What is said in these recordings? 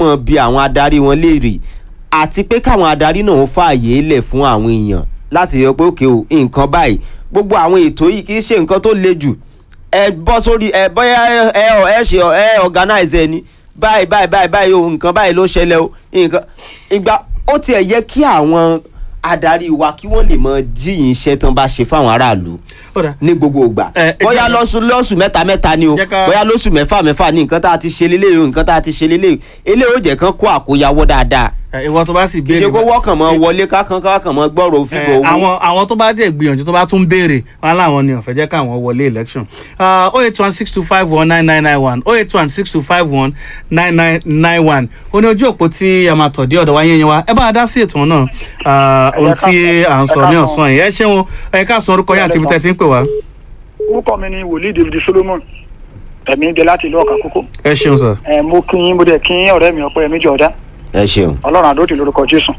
mọ̀ bí àwọn adarí wọn léèrè àti pé káwọn adarí náà fààyè lẹ̀ fún àwọn èèyàn láti yọ pé òkè o nǹkan báyìí gbogbo àwọn ètò yìí kì í ṣe nǹkan tó le jù ẹ bọ́ sórí ẹ bóyá ẹ ọ ẹ ṣe ọ ẹ organize ẹ ní báyìí báyìí báyìí báyìí o nǹkan báyìí ló ṣẹlẹ̀ o nǹkan ìgbà ó tiẹ̀ yẹ kí àwọn adarí wa kí wọ́n lè mọ jíyìn iṣẹ́ tán bá ṣe fáwọn aráàlú ó dà ní gbogbo ìgbà Ẹ, ẹ bóyá jẹ́- lọ́sù lọ́sù mẹ́ta mẹ́ta ni o Jẹ́ ká- bóyá lọ́sù mẹ́fà mẹ́fà ni nǹkan tá a ti ṣe lélẹ́yìí o nǹkan tá a ti ṣe lélẹ́yìí eléyìí ó jẹ́ kán kó àkóyawọ́ dáadáa ẹ, ìwọ tó bá sì kì í béèrè ṣe kó wọ́kàn mọ́ wọlé kákan kákan mọ́ gbọ́rọ̀ òfin Eh, àwọn àwọn tó bá dẹ̀ gbìyànjú tó bá tún béèrè wọn láwọn ni ọ̀fẹ́ jẹ́ káwọn wọlé election oh eight one six two five one nine nine nine one oh eight one six two five one nine nine nine one ó ní ojú òpó tí a máa tọ̀ dé ọ̀dọ̀ wa yẹn yẹn wa ẹ bá a dá sí ètò náà Ah, ohun tí à ń sọ ní ọ̀sán yìí ẹ ṣeun ẹ ká sọ orúkọ yín àti ibi tẹ́ ti ń pè wá orúkọ mi ni wòlíì david solomon ẹ̀mí ń jẹ láti ìlú ọ̀kà kókó ẹ ṣeun sir. ẹ̀ mo kí yín mo dẹ̀ kí yín ọ̀rẹ́ mi ọ̀pẹ́ mi jọ̀ọ́dá ẹ ṣeun ọlọ́run àdóòtì lórúkọ jésù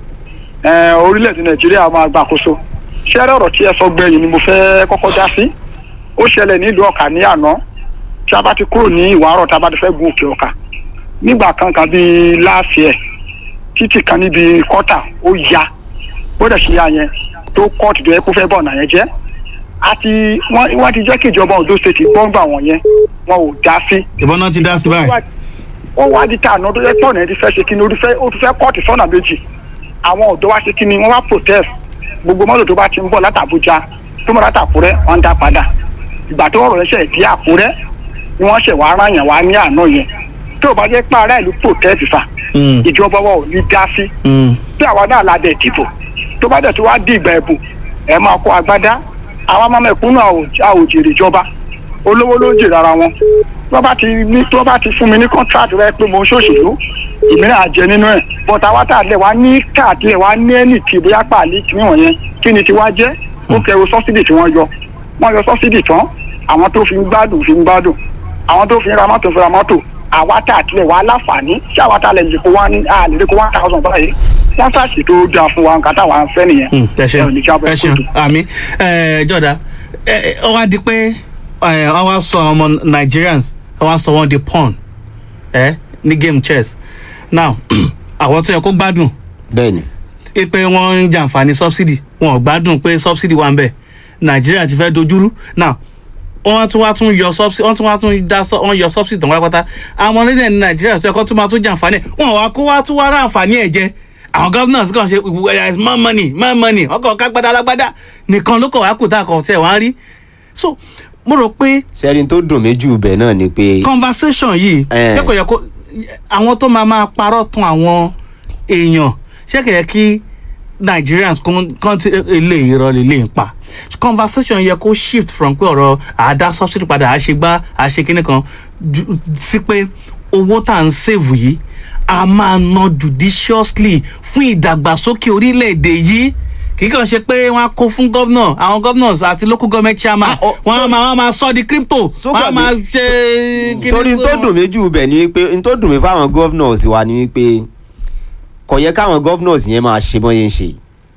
ẹ̀ orílẹ̀-èdè nàìjíríà máa gbà àkóso ṣẹ́rẹ́ ọ̀rọ̀ tí ẹ sọ gbẹ̀yìn ni mo fẹ́ kọ́kọ́ dá sí ó ṣẹlẹ̀ nílùú ọ̀kà ní àná tí a bá ti kúrò ní ìwárọ̀ tá a bá ti fẹ́ gun òkè ọ̀kà nígbà kan kan bíi láàfin ẹ̀ títì kan níbi kọ́tà ó ya bóde ṣe ya yẹn tó kọ́ọ̀tù tó yẹ kó fẹ́ bọ̀ ọ̀nà yẹn jẹ́ àti wọ́n wọ́n ti jẹ́ kí ìjọba Ondo state gbọ́ngbà wọ̀n yẹn wọn ò dá sí ìbọn náà ti dá sí báyìí. ó wá di tààná tó yẹ tọ̀nà ẹ ti fẹ́ ṣe kíni ó ti fẹ́ ó ti fẹ́ kọ́ọ̀tù sọ́nà méjì àwọn ọ̀dọ́ wá ṣe kíni wọ́n wá protest gbogbo mọ́tò tó bá ti ń bọ̀ láti Àbújá tó mọ̀ láti Àkúrẹ́ wọ́n ń dá padà ìgbà tó ọ̀rọ̀ ẹ̀ṣẹ̀ di Àkúrẹ́ ni wọ́n ṣẹ̀ wá ráyàn wá ní àná yẹn tó o bá jẹ́ pé ará ìlú protest fà Mm, ìjọba wa ò ní dá sí mm. bí àwa náà la dẹ̀ dìbò tó bá dẹ̀ tó wá di ìgbà ẹ̀bùn ẹ̀ máa kó agbádá àwa máa mẹ̀kúnnù àwòjèrè ìjọba olówó ló ń jèrè ara wọn tó bá ti ní tó bá ti fún mi ní kọ́ńtrátì rẹ pé mo ń ṣòṣèlú ìmíràn àjẹ nínú ẹ̀ bọ́tà wa tà lẹ̀ wá ní káàdì ẹ̀ wá ní ẹnì tí bóyá pàálí tí wọ́n yẹn kí ni ti wá jẹ́ ó kẹrù sọ́sídì tí wọ́n yọ wọ́n yọ sọ́sídì tán àwọn tó fi ń gbádùn fi ń gbádùn àwọn tó fi ń ra mọ́tò fi ra mọ́tò àwa tà tilẹ̀ wá láǹfààní tí àwa tà lẹ̀ lè kó wá ní a lè lè kó one thousand báyìí wọ́n ṣàṣì tó dáa fún wa nǹkan táwa ń fẹ́ nìyẹn. Mm, ẹ ṣeun ẹ ò ní jábọ̀ ẹ ṣeun kóòtù. àmì ẹ jọ̀dá ẹ ẹ, ó wá di pé ẹ, ó wá sọ ọmọ Nigerians ó wá sọ wọn di pawn ẹ ní game chess now àwọn tó yẹ kó gbádùn bẹ́ẹ̀ ni ẹ pé wọ́n ń jàǹfààní subsidy wọn ò gbádùn pé subsidy wà ń bẹ̀ Nàìjíríà ti fẹ́ dojúrú now wọ́n tún wá tún yọ subsidy wọ́n tún wá tún dá sọ wọ́n yọ subsidy tán pátápátá àwọn onílẹ̀ ní Nàìjíríà tó yẹ kó tún máa tún jàǹfààní ẹ̀ wọn wá kó wá tún wá ráǹfààní ẹ̀ jẹ àwọn governors kàn ṣe there is more money more money ọkọ̀ kágbádá alágbádá nìkan ló kọ̀ wá kù tá a kọ̀ tẹ̀ wá rí so mo rò pé sẹ́rin tó dùn mí jù bẹ́ẹ̀ náà ni pé conversation yìí Eh. ṣé kò yẹ kó àwọn tó máa máa parọ́ tún àwọn èèyàn ṣé kò yẹ kí Nigerians kan ti ilé irọ́ lè lè pa conversation yẹ kó shift from pé ọ̀rọ̀ àdá subsidy padà àṣegbá àṣekínní kan ju- sí pé owó tá à ń save yìí a máa ná judiciously fún ìdàgbàsókè orílẹ̀-èdè yìí kì í kàn ṣe pé wọ́n á kó fún governor àwọn governors àti local government chairman Ah, oh, wọ́n á máa wọ́n á máa sọ di crypto wọ́n á Sókàbí- máa ṣe kíní torí n tó fún- dùn mí jù bẹ́ẹ̀ ni wípé n tó dùn mí fáwọn governors wa ni wípé kò yẹ káwọn governors yẹn máa ṣe bọ́n yẹn ṣe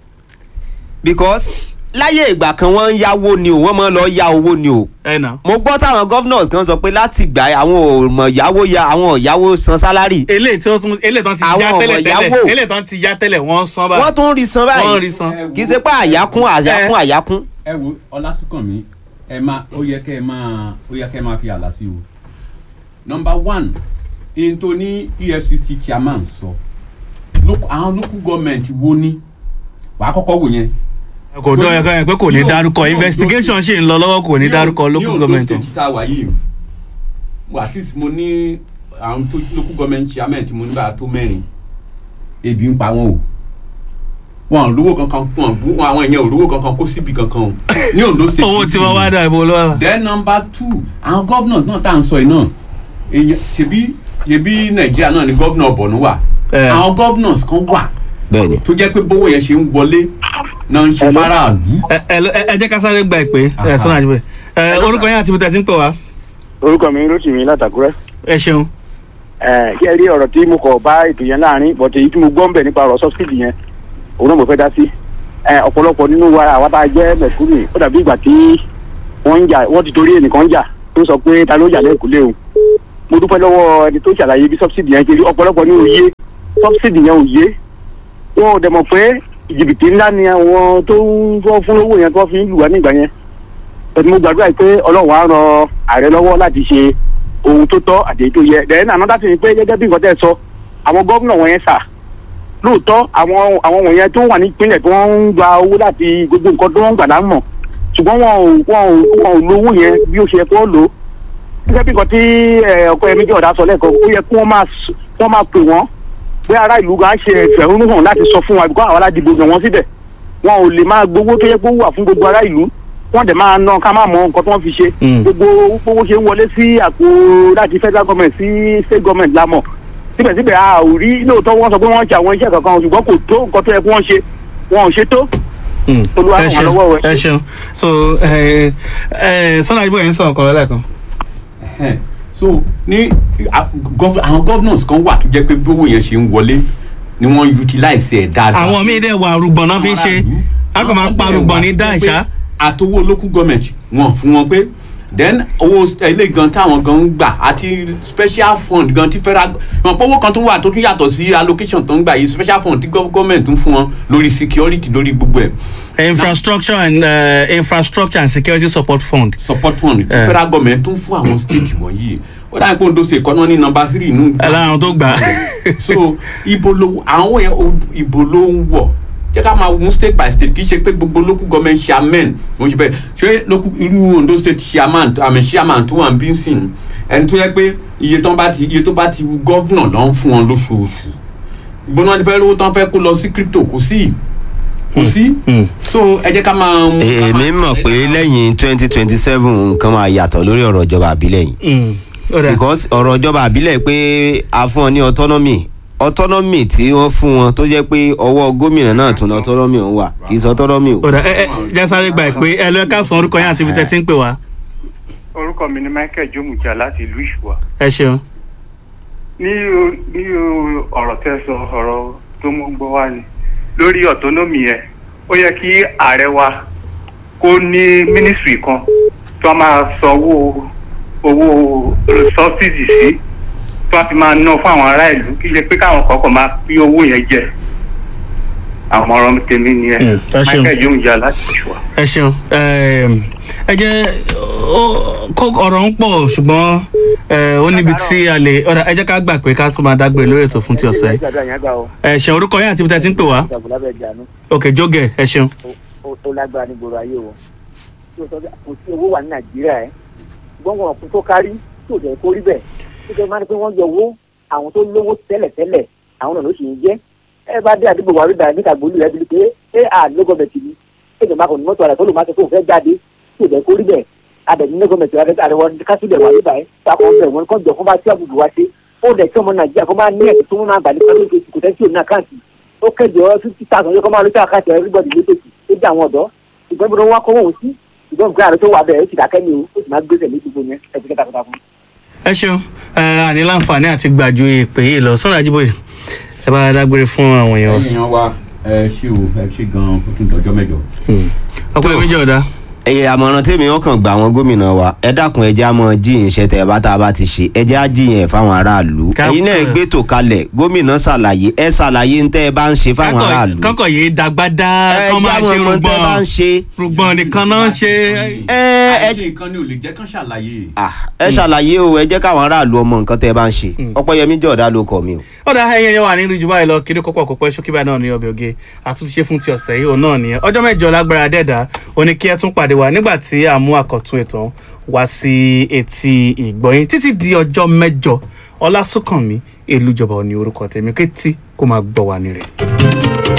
because láyé ìgbà kan wọ́n ń yáwó ni o wọ́n máa ń lọ yá owó ni o ẹ nà. mo gbọ́ táwọn governors kan sọ pé láti gbà àwọn ò mọ̀ yáwó ya àwọn ò yáwó san sálárì eléyìí tí wọ́n tún eléyìí tán ti Àwọn já ọmọ tẹ́lẹ̀ ìyàwó. tẹ́lẹ̀ eléyìí tán ti já tẹ́lẹ̀ wọ́n ń san báyìí. wọ́n tún rí san wọ́n báyìí rí san. kì í ṣe pé àyákún àyákún àyákún ẹ wo ọlásùnkànmí ẹ máa ó yẹ kẹ ẹ máa ó yẹ kẹ ẹ máa fi àlà sí o nọmba one èyí tó ní efcc chairman sọ local- àwọn local government wo ni wàá kọ́kọ́ wò yẹn. kò dán ẹ̀ka yẹn pé kò ní Ní dárúkọ Ondo investigation ṣì ń lọ lọ́wọ́ kò ní dárúkọ local government. ní Ondo state tá a wà yìí mo at least mo ní àwọn tó local government chairman tí mo ní bá a tó mẹ́rin ebi ń pa wọn o wọn ò lówó kankan wọn ò bú- wọn àwọn èèyàn ò lówó kankan kó síbi kankan o ní Ondo state. owó tí wọ́n wá dà ibo ló wà. then number two àwọn governors náà tá à ń sọ yìí náà èèyàn ṣebí ṣebí nàìjíríà náà ni governor Borno wà Eh. àwọn governors kan wà bẹ́ẹ̀ ni tó jẹ́ pé bówó yẹn ṣe ń wọlé náà ń ṣe faraàlú. ẹ ẹ ẹ ẹ jẹ́ ká sáré gba ìpè ẹ Aha. sọ́nà àjùbẹ̀ ẹ orúkọ yẹn àti ibi tẹ̀sí ń pè wá orúkọ mi Rótìmí látàkúrẹ́ ẹ ṣeun. ẹ kí ẹ rí ọ̀rọ̀ tí mo kọ̀ bá ètò yẹn láàrin bọ̀tẹ̀ èyí tí mo gbọ́ ń bẹ̀ nípa ọ̀rọ̀ sọ́sìdì yẹn òun náà mo fẹ́ dá sí ẹ ọ̀pọ̀lọpọ̀ nínú wa àwa tá a jẹ́ mẹ̀kúrì ó dàbí ìgbà tí wọ́n ń jà wọ́n ti torí ẹnìkan ń jà tó sọ pé ta ló jà lẹ́kùlé o mo dúpẹ́ lọ́wọ́ ẹni tó ṣàlàyé bí subsidy yẹn ṣe rí ọ̀pọ̀lọpọ̀ ní òye subsidy yẹn òye wọn ò dẹ̀ mọ̀ pé jìbìtì ńlá ni àwọn tó ń tó fún lówó yẹn tó fi ń lù wá nígbà yẹn ẹni mo gbàdúrà pé ọlọ́run á ran ààrẹ lọ́wọ́ láti ṣe ohun tó tọ́ àti èyí tó yẹ then another thing ni pé gẹ́gẹ́ bí nǹkan tẹ́ ẹ sọ àwọn gómìnà wọ̀nyẹn sà lóòótọ́ àwọn àwọn wọ̀nyẹn tó wà ní ìpínlẹ̀ tó ń gba owó láti gbogbo nǹkan tó ń gbà lámọ̀ ṣùgbọ́n wọn ò wọn ò wọn ò lo owó yẹn bí ó ṣe yẹ kó lò ó gẹ́gẹ́ bí nǹkan tí ẹ, ọkọ yẹn méjì ọ̀dà sọ lẹ́ẹ̀kan ó yẹ kí wọ́n máa s- wọ́n máa pè wọ́n pé ará ìlú gan ṣe ìfẹ̀hónú hàn láti sọ fún wa bíkọ́ àwọn aládìbò yàn wọ́n síbẹ̀ wọn ò lè máa gbowó tó yẹ kó wà fún gbogbo ará ìlú wọ́n dẹ̀ máa ná ká má mọ nǹkan tí wọ́n fi ṣe Mm. gbogbo owó ṣe ń wọlé sí àpò láti federal government sí state government lámọ̀ síbẹ̀síbẹ̀ a ò rí lóòótọ́ wọ́n sọ pé wọ́n ṣe àwọn iṣẹ́ kankan ṣùgbọ́n kò tó nǹkan tó yẹ kí wọ́n ṣe wọn ò ṣe tó Mm. Olúwa ẹ ràn wá ṣeun lọ́wọ́ rẹ̀. ẹ ṣeun so ẹ ẹ sọ́nà àdìbò yẹn ń sọ̀rọ̀ kọ̀ọ̀rọ̀ lẹ́ẹ̀kan. Ẹhẹ́n. so ní a- gov- àwọn governors kan wà tó jẹ́ pé bí owó yẹn ṣe ń wọlé ni wọ́n utilize ẹ̀ dáadáa. àwọn míì dẹ̀ wà arúgbọ̀n náà fi ń ṣe a kò máa pa arúgbọ̀n ní dá ìṣá. àtowó local government wọn fún wọn pé then owó ilé gan táwọn gan ń gbà àti special fund gan tí federal wọn pé owó kan tó wà tó tún yàtọ̀ sí allocation tó ń gbà yìí special fund tí gov- government ń fún wọn lórí security lórí gbogbo ẹ̀ infrastructure and uh, infrastructure and security support fund. support fund tí Eh. federal government tún fún àwọn state wọ̀nyí ó dáa pé Ondo State kan náà ní number three nù. ẹ lára àwọn tó gbà á. so ibo ló àwọn yẹn o- ibo ló ń wọ̀ jẹ́ ká máa mú state by state kì í ṣe pé gbogbo local government chairman wọ́n ṣe bẹ́ẹ̀ ṣé local irú Ondo State chairman àmì chairman tó wà ń bí sìn ẹni tó yẹ pé iye tó bá ti iye tó bá ti wù governor ló ń fún wọn lóṣooṣù gbọ́dọ̀ wọn ti fẹ́ lówó tán fẹ́ kó lọ sí crypto kò sí kò sí Mm. so ẹ jẹ́ ká máa. ká máa- èmi mọ̀ pé lẹ́yìn twenty twenty seven nǹkan máa yàtọ̀ lórí ọ̀rọ̀ ìjọba àbílẹ̀ yìí Mm. ó dà. because ọ̀rọ̀ ìjọba àbílẹ̀ pé a fún ọ ní autonomy autonomy tí wọ́n fún wọn tó jẹ́ pé ọwọ́ gómìnà náà tún ní autonomy òun wà kì í sọ autonomy o. ó dà ẹ ẹ jásáré gba ìpè ẹ lọ ẹ ká san orúkọ yẹn àti ibi tẹ́ ti ń pè wá. orúkọ mi ni michael jomuja láti ìlú ìṣùwà ẹ ṣeun. ní o- ní o- ọ̀rọ̀ tẹ́ sọ ọ̀rọ̀ tó mú gbọ́ wá ni lórí autonomy yẹn ó yẹ kí ààrẹ wa kó ní ministry kan tó máa sanwó owó subsidy sí tó a fi máa ná fún àwọn ará ìlú kí ṣe pé káwọn kọ̀ọ̀kan máa pín owó yẹn jẹ àwọn ọ̀rọ̀ tèmi nìyẹn Mm, ẹ ṣeun. michael jomuja láti ìṣùwà. ẹ ṣeun Ẹm, ẹ jẹ́ ó- kó ọ̀rọ̀ ń pọ̀ ṣùgbọ́n ẹ, ó níbi tí a lè ọ̀dà ẹ jẹ́ ká gbà pé ká tún máa dágbére lórí ètò fún ti ọ̀sẹ̀ yìí. ẹ ṣeun orúkọ yẹn àti ibi tẹ́ ti ń pè wá. òkè jógẹ̀ ẹ ṣeun. ó lágbára ní gbòòrò ayé o tí o sọ pé kò sí owó wà ní nàìjíríà ẹ gbọ́ngàn ọ̀kun tó kárí tí ò jẹ́ kó rí bẹ́ẹ̀ tó jẹ́ máa ní pé wọ́n yọ owó àwọn tó lówó tẹ́lẹ̀tẹ́lẹ̀ àwọn náà ló sì ń jẹ́ ẹ bá dé àdúgbò wa rí dáa níta gbòòlù rẹ bíi pé ẹ à ní gọ́ọ̀mẹ̀ntì ni ẹ jọba kò ní mọ́tò àrẹ tó lò máa sọ pé òun fẹ́ jáde tí ò jẹ́ kó rí bẹ́ẹ̀ adẹ̀ ní gọ́ọ̀mẹ̀ntì rẹ àrẹwọ kásílẹ̀ wà níbàá ẹ sàkó bẹ̀ wọn kọ́ jọ fún bá tí àbùkù wa ṣe ó dẹ̀ tí ọmọ nàìjíríà kó máa ní ẹ̀sìn tó máa gbà ní pẹ́lú ìgbésí kò tẹ́sí òun àkáǹtì ó kẹ́jọ fifty thousand yóò kọ́ máa lóṣù àkáǹtì everybody lóṣèṣì ó dé àwọn ọ̀dọ́ ṣùgbọ́n bí wọ́n wá kọ́wọ́ òun sí ṣùgbọ́n nǹkan àrẹ tó wà bẹ́ẹ̀ ó ti dákẹ́ ni o ó sì máa gbèsè ní gbogbo yẹn ẹ ti kẹta kọta fún. ẹ ṣeun ẹ àní láǹfààní àti gbàjú ìpè yìí lọ sọ́nà àjíbòye ẹ bá dágbére fún àwọn èèyàn. ẹ̀yin èèyàn wa ẹ ṣé o ẹ ṣé gan-an fún tún dọjọ́ mẹ́jọ. ọ̀pọ̀ Tó. méjì ọ̀dà. ẹyẹ àmọ̀ràn tèmi wọn kàn gba àwọn gómìnà wa ẹ dákun ẹ jẹ́ àmọ́ jíyìn iṣẹ́ tẹ bá tá a bá ti ṣe ẹ jẹ́ á jíyìn ẹ̀ fáwọn aráàlú Ká- ẹ̀yin náà gbé tò kalẹ̀ gómìnà ṣàlàyé ẹ ṣàlàyé ń tẹ́ ẹ bá ń ṣe fáwọn aráàlú kọ́kọ̀ yìí dàgbàdà ẹ kọ́ jẹ́ máa àwọn ṣe ọmọ tẹ́ ẹ bá ń rúgbọ́n ṣe rúgbọ́n nìkan náà ń ṣe. ẹ ẹ àìṣe nǹkan ni ò lè jẹ́ kán ṣàlàyé. ah, ẹ ṣàlàyé o ẹ jẹ́ káwọn aráàlú ọmọ nǹkan tẹ́ ẹ bá ń ṣe ọpẹ́yẹmí jọ̀ọ́dá ló kọ̀ mí o. ọ̀dà ẹyẹ yẹn wà nínú jù báyìí lọ kiri kópọ̀ kópọ̀ ṣókí báyìí náà ní ọbẹ̀ oge àtúnṣe fún ti ọ̀sẹ̀ yìí òun náà nìyẹn ọjọ́ mẹ́jọ lágbára dẹ́ẹ̀dá ó ní kí ẹ tún pàdé wa nígbà tí a mú àkọ́tún ètò wá sí etí ìgbọ̀yìn títí di ọjọ́ mẹ́jọ ọlásùnkànmí èlùjọba ò ní orúkọ tèmi kétí kó máa gbọ́ wa nírẹ̀.